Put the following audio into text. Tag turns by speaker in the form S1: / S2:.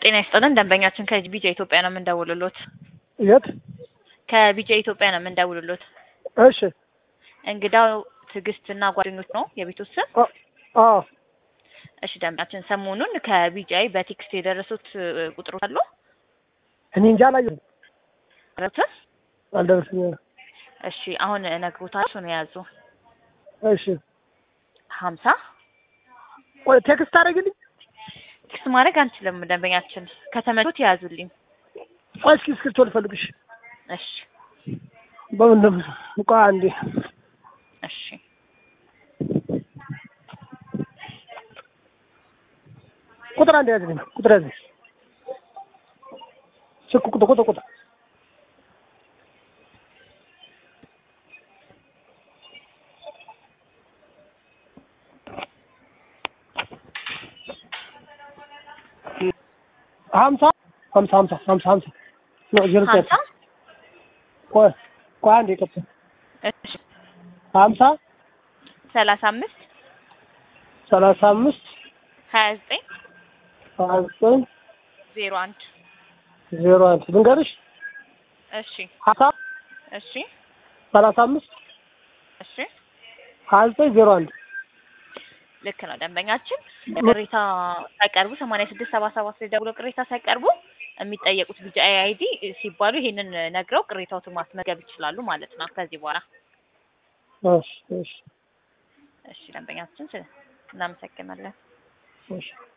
S1: ጤና ይስጥልን ደንበኛችን ከቢጃ ኢትዮጵያ ነው የምንደውልሎት።
S2: የት?
S1: ከቢጃ ኢትዮጵያ ነው የምንደውልሎት።
S2: እሺ።
S1: እንግዳው ትዕግስት እና ጓደኞች ነው የቤቱ ስም።
S2: አ- አዎ
S1: እሺ ደንበኛችን ሰሞኑን ከቢጃይ በቴክስት የደረሱት እ, ቁጥሮች አሉ
S2: እኔ እንጃ አላየሁም፣
S1: ደረሱት?
S2: አልደረሰኝም።
S1: እሺ አሁን እነግሮታለሁ። እሱን የያዙ
S2: እሺ
S1: ሀምሳ
S2: ቆይ ቴክስት አደረግልኝ።
S1: ቴክስት ማድረግ አንችልም ደንበኛችን ከተመቹት የያዙልኝ።
S2: ቆይ እስኪ እስክሪብቶ ልፈልግሽ።
S1: እሺ
S2: በምን ነው? ቆይ አንዴ
S1: እሺ
S2: ቁጥር አንድ ያዝልኝ። ቁጥር ያዝልኝ። ስልክ ቁጥር ቁጥር ቁጥር ሀምሳ ሀምሳ ሀምሳ ሀምሳ ሀምሳ ነው ዜሮ
S1: ሀምሳ
S2: ቆይ ቆይ አንዴ ቀጥል።
S1: እሺ
S2: ሀምሳ
S1: ሰላሳ አምስት
S2: ሰላሳ አምስት
S1: ሀያ ዘጠኝ
S2: ሀያ ዘጠኝ
S1: ዜሮ አንድ
S2: ዜሮ አንድ ልንገርሽ
S1: እሺ
S2: ሀምሳ
S1: እሺ
S2: ሰላሳ አምስት
S1: እሺ
S2: ሀያ ዘጠኝ ዜሮ አንድ
S1: ልክ ነው ደንበኛችን ቅሬታ ሳይቀርቡ ሰማንያ ስድስት ሰባ ሰባት ላይ ደውለው ቅሬታ ሳይቀርቡ የሚጠየቁት ቢጂ አይዲ ሲባሉ ይሄንን ነግረው ቅሬታዎትን ማስመዝገብ ይችላሉ ማለት ነው ከዚህ በኋላ
S2: እሺ እሺ
S1: እሺ ደንበኛችን ስለ- እናመሰግናለን
S2: እሺ